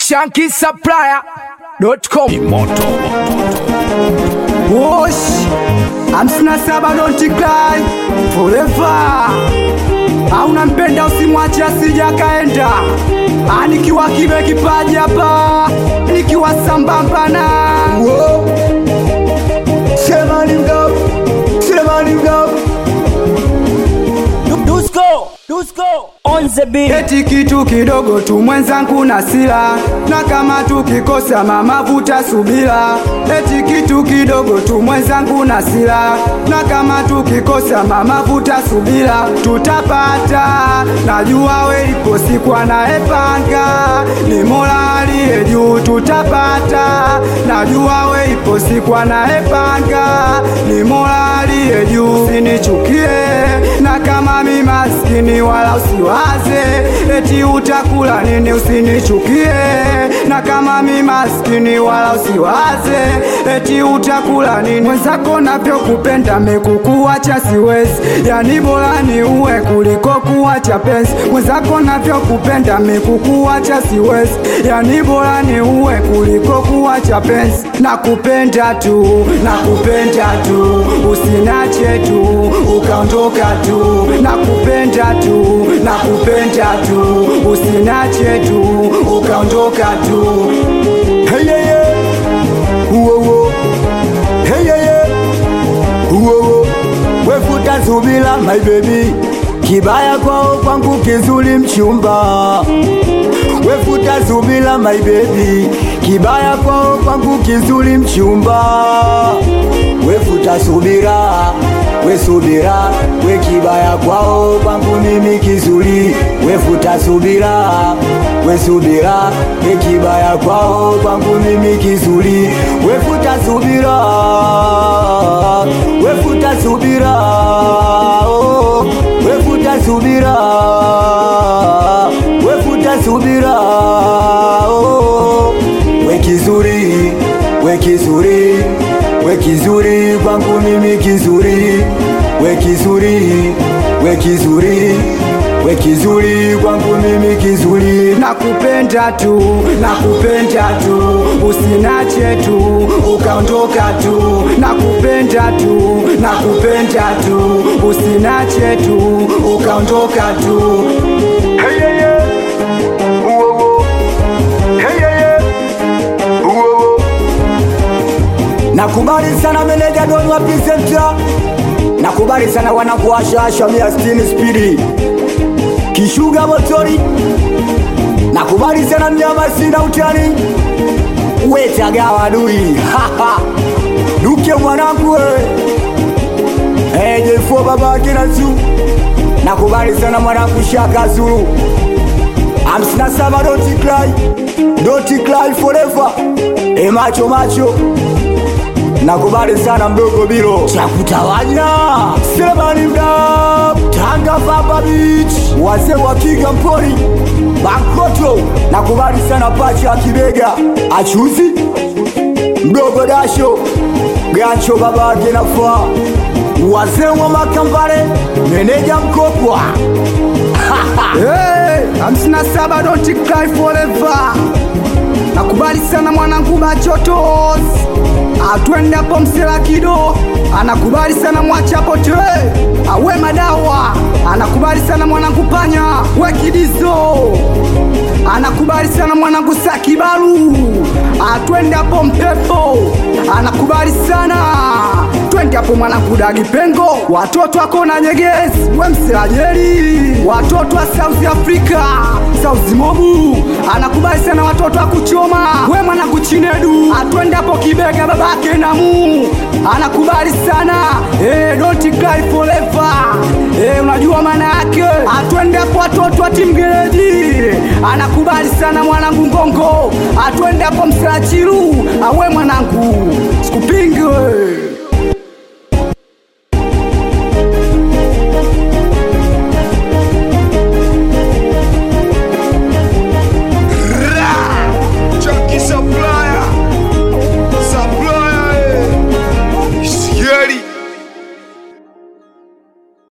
shankisupplier.com Wosh, hamsini na saba don't cry forever. Hauna mpenda usimwache asija kaenda. Ah, nikiwa kibe kipaji hapa, nikiwa sambamba na Wo. Sema ni mdogo, sema ni mdogo. Dusko, Dusko, on the beat. Eti kitu kidogo tu mwenzangu na sila, na kama tukikosa mama vuta subira. Eti kitu kidogo tu mwenzangu na sila, na kama tukikosa mama vuta subira. Tutapata, najua we ipo siku anayepanga, ni Mola aliye juu. Tutapata, najua we ipo siku anayepanga, ni Mola aliye juu. Usinichukie na kama mi maskini wala usiwaze eti utakula nini, usinichukie na kama mi maskini wala usiwaze eti utakula nini. Mwenzako navyokupenda mekukuacha siwezi, yani bora ni uwe kuliko kuacha penzi. Mwenzako navyokupenda mekukuacha siwezi, yani bora ni uwe kuliko kuacha penzi. Nakupenda tu, nakupenda tu, usinache tu ukaondoka tu, nakupenda tu, nakupenda tu, usinache tu ukaondoka tu. Hey yeah yeah, uwo uwo. Hey yeah yeah, uwo uwo. Wefuta subila my baby, kibaya kwao kwangu kizuri mchumba. Wefuta subila my baby, kibaya kwao kwangu kizuri mchumba. Wefuta subira, we subira, we kibaya kwao kwangu mimi kizuri. Wefuta subira, we subira, we kibaya kwao kwangu mimi kizuri. Wefuta subira, wefuta subira, oh, wefuta subira, wefuta subira, oh, we kizuri, we kizuri, we kizuri kwangu mimi kizuri, we kizuri, we kizuri, we kizuri kwangu mimi kizuri. nakupenda tu, nakupenda tu, usinache tu ukaondoka tu, nakupenda tu, nakupenda tu, usinache tu ukaondoka tu. Hey yeah yeah, uwo uwo. Hey yeah yeah, uwo uwo. Nakubali sana meneja Don wa Presenter. Nakubali sana wanakuashasha mia sitini spidi kishuga motori. Nakubali sana mnyama sina utani wetagawa dui duke mwanangu we ejefo babake na zu nakubali sana mwanangu shaka zulu hamsini na saba doti cry doti cry forever e macho macho nakubali sana mdogo bilo cha kutawanya selemani mda tanga vamba beach wazee wa kiga mpori bakoto nakubali sana pacha ya kibega achuzi mdogo dasho gancho babake nafaa wazee wa makambale meneja mkopwa Hey, hamsini na saba don't cry forever. Nakubali sana mwanangu Machotos, atwende hapo msela kido, anakubali sana mwachapo te awe madawa, anakubali sana mwanangu panya we kidizo, anakubali sana mwanangu sakibaru, atwende hapo mpepo, anakubali sana twende hapo mwanangu dagi pengo, watoto wako na nyegezi, we mselajeri, watoto wa South Africa, South Mobu, anakubali sana watoto wa kuchoma, we mwanangu chinedu, atwende hapo kibega babake namu, anakubali sana eh, don't cry forever, eh, unajua maana yake, atwende hapo watoto wa timgereji, anakubali sana mwanangu ngongo, atwende hapo mselachiru, awe mwanangu sikupinge